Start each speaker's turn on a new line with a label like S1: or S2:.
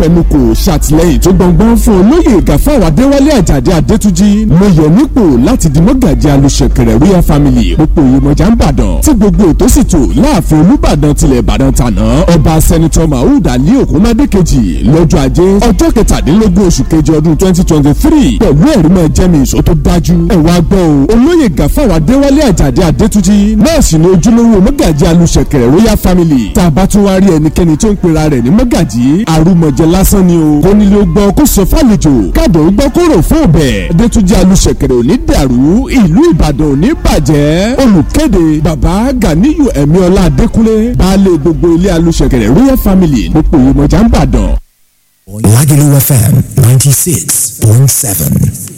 S1: fẹnukò ṣàtìlẹ́yìn tó gbọngbọ́n fún olóyè gàfáwà adéwálé àjàdé adétúnjì mo yẹ nípò láti di mọ́gàjì alùṣẹ̀kẹ̀rẹ̀ royal family pópó ìmọ̀já ń bàdàn tí gbogbo ètò sì tò láàfin olúbàdàn tilẹ̀ ìbàdàn tàná ọba sẹ́nitọ́ mahood ali okunmade kejì lọ́jọ́ ajé ọjọ́ kẹtàdínlógún oṣù kejì ọdún twenty twenty three pẹ̀lú ẹ̀rí mọ́ jẹ́mi ìṣó tó dájú ẹ̀ wá gbọ́ o olóyè gàfáwà adéwálé àjàdé adétúnjì náà sì ni ojúlówó mọ́gàjì alùṣẹ̀kẹ̀rẹ̀ royal family tá a bá tún wá rí ẹnikẹ́ni tó ń pera rẹ̀ ní mọ́gàjì àrùmọ̀jẹ lásán ni o kò nílò gbọ́ kó sọ fàlejò káàdọ̀ ó gbọ́ kó rò fún ọbẹ̀ adétúnjì alùṣẹ̀kẹ̀rẹ̀ òní dàrú ìlú ìbàdàn òní bàjẹ́ olùkéde bàbá ganiyu ẹ̀míọ́lá adékúnlé baálé gbogbo ilé alùṣẹ̀kẹ̀rẹ̀ royal family pópó ìmọ̀já ń bàdàn.
S2: Lagelu FM 96.7.